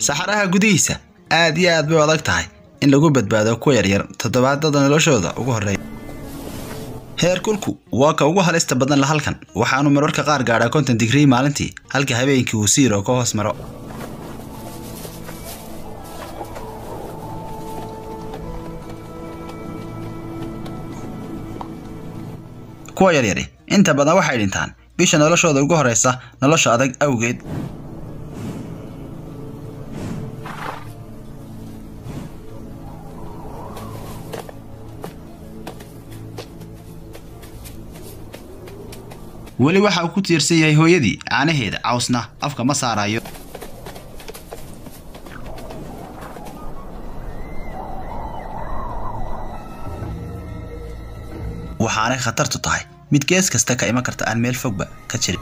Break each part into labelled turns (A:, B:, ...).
A: saxaraha gudihiisa aad iyo aad bay u adag tahay in lagu badbaado kuwa yaryar toddobaadada noloshooda ugu horreeya heerkulku waa ka ugu halista badan la halkan waxaanu mararka qaar gaadhaa konton digrii maalintii halka habeenkii uu siiro ka hoos maro kuwa yaryari inta badan waxay dhintaan bisha noloshooda ugu horreysa nolosha adag awgeed weli waxa uu ku tiirsan yahay hooyadii caanaheeda cawsna afka ma saarayo waxaanay khatartu tahay mid gees kasta ka iman karta aan meel fogba ka jirin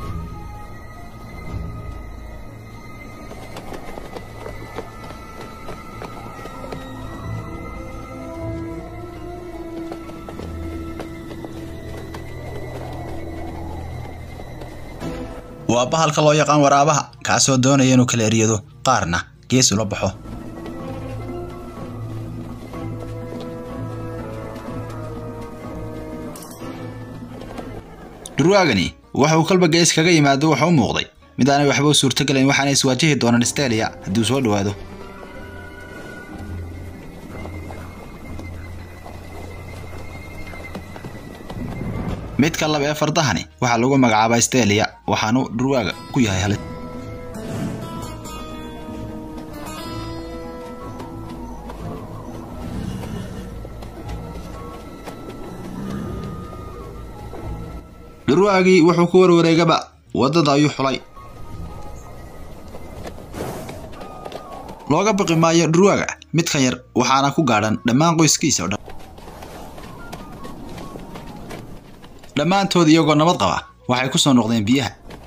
A: waa bahalka loo yaqaan waraabaha kaasoo doonaya inuu kala eryado qaarna gees ula baxo durwaagani waxa uu kalba gees kaga yimaado wuxuu u muuqday mid aanay waxba u suurtogelayn waxaana iswaajihi doonaan stelia hadduu soo dhowaado midka laba ee fardahani waxaa lagu magacaabaa stelia waxaanu dhurwaaga ku yahay halis dhurwaagii wuxuu ku warwareegaba waddada ayuu xulay looga baqi maayo dhurwaaga midkan yar waxaana ku gaadhan dhammaan qoyskiisa o dhan dhammaantood iyagoo nabad qaba waxay ku soo noqdeen biyaha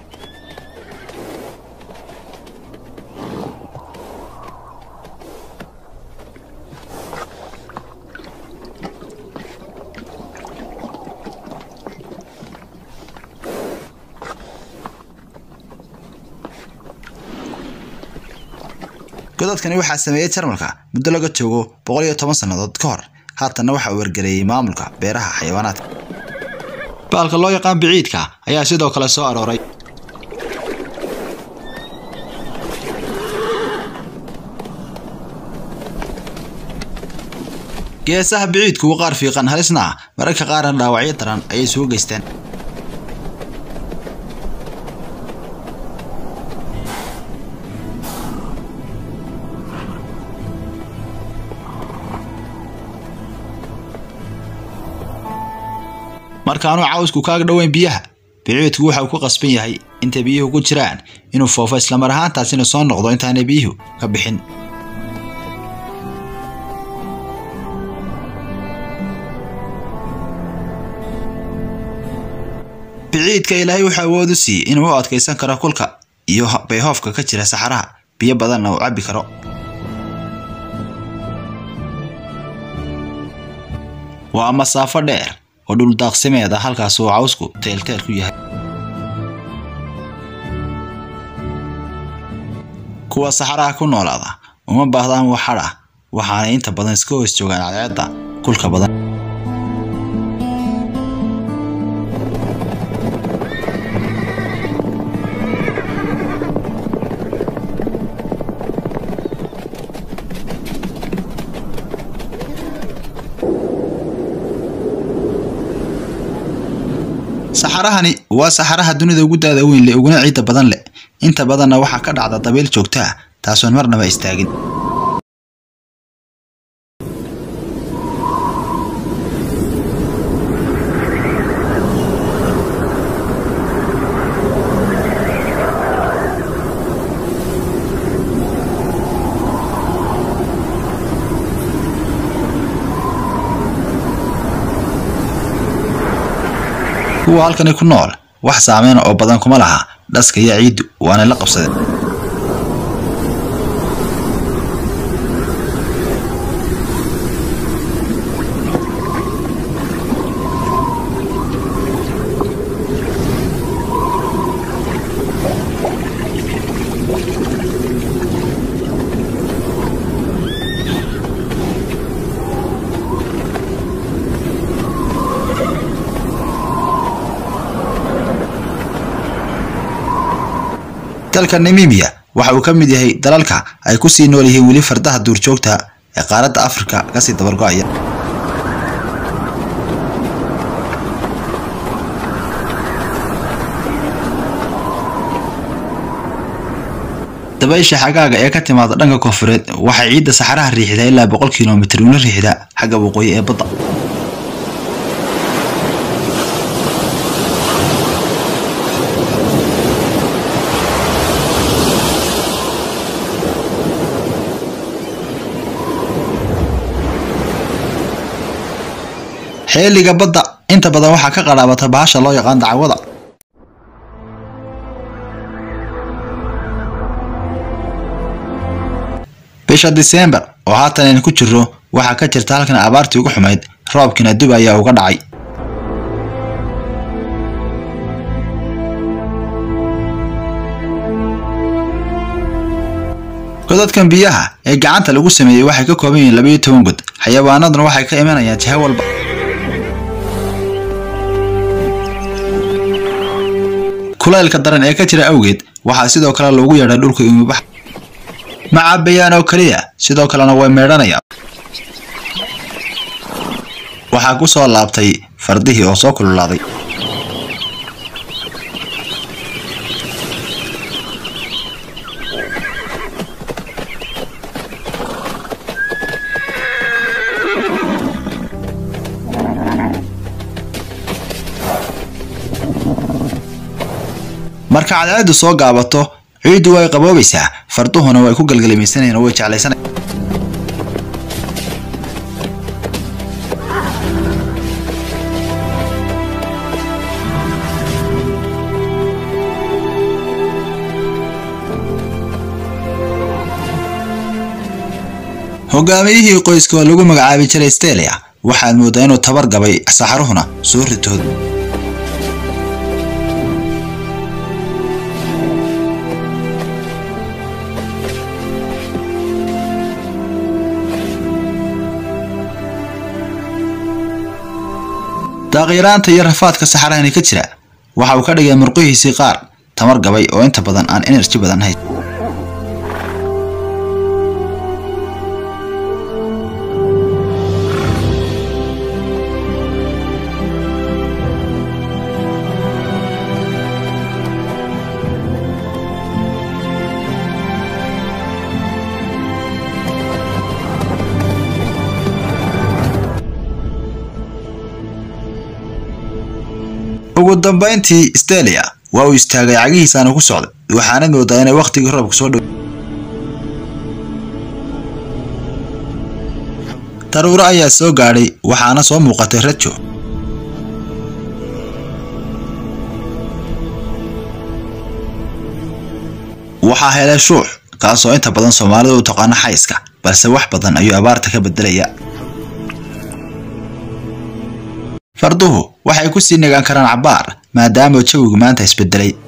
A: godadkani waxaa sameeyey jarmalka muddo laga joogo boqol iyo toban sannadood ka hor haatanna waxa uu wargareeyey maamulka beeraha xayawaanaadka baalka loo yaqaan biciidka ayaa sidoo kale soo arooray geesaha biciidku uu qaar fiiqan halisna ah mararka qaarna dhaawacyo daran ayay sugu geysteen markaanu cawsku kaaga dhoweyn biyaha biciidku waxa uu ku qasban yahay intay biyuhu ku jiraan inuu foofo islamar ahaantaasina soo noqdo intaanay biyuhu ka bixin biciidka ilaahay wuxuu awood u siiyey inuu u adkaysan karo kulka iyo bayhoofka ka jira saxaraha biyo badanna uu cabbi karo waa masaafo dheer oo dhul daaqsimeed ah halkaas uu cawsku teelteel ku yahay kuwa saxaraha ku noolaada uma baahdaan wax hadh ah waxaanay inta badan iska hoos joogaan cadceedda kulka badan saxarahani waa saxaraha dunida ugu daada weyn leh uguna ciidda badan leh inta badanna waxaa ka dhacda dabayl joogto ah taasoon marnaba istaagin kuwa halkani ku nool wax saameyn oo badan kuma laha dhaska iyo ciiddu waana la qabsadeen dalka namibia waxa uu ka mid yahay dalalka ay ku sii nool yihiin weli fardaha duurjoogta ee qaaradda afrika kasii dabargo'aya dabaysha xagaaga ee ka timaada dhanka koonfureed waxay ciidda saxaraha riixdaa ilaa boqol kilomitir una riixda xagga waqooyi ee badda xeeliga badda inta badan waxaa ka qadhaabata bahasha loo yaqaan dacwada bisha disembar oo haatan aynu ku jirro waxaa ka jirta halkan abaartii ugu xumayd roobkiina dub ayaa uga dhacay godadkan biyaha ee gacanta lagu sameeyey waxay ka kooban yihiin labayo toban god xayawaanaduna waxay ka imanayaan jiha walba kulaylka daran ee ka jira awgeed waxaa sidoo kale loogu yeedhay dhulka umubax ma cabayaan oo keliya sidoo kalena way meedhanayaan waxaa ku soo laabtay fardihii oo soo kululaaday marka cadceeddu soo gaabato ciiddu way qaboobaysaa farduhuna way ku galgalimaysanayaan oo way jeclaysanay hogaamiyihii qoyska oo lagu magacaabi jiray stelia waxaad mooddaa inuu tabar gabay saxaruhuna soo ritood daaqyaraanta iyo rafaadka saxarahani ka jira waxa uu ka dhigay murqihiisii qaar tamar gabay oo inta badan aan enerji badan hayn ugu dambayntii stelia waa uu istaagay cagihiisaana ku socday waxaana moodaa inay wakhtigii roobka soo dhow daruuro ayaa soo gaadhay waxaana soo muuqatay rajo waxaa helay shuux kaasoo inta badan soomaalidu u taqaano xayska balse wax badan ayuu abaarta ka bedelaya farduhu waxay ku sii nagaan karaan cabbaar maadaama jawigu maanta isbedelay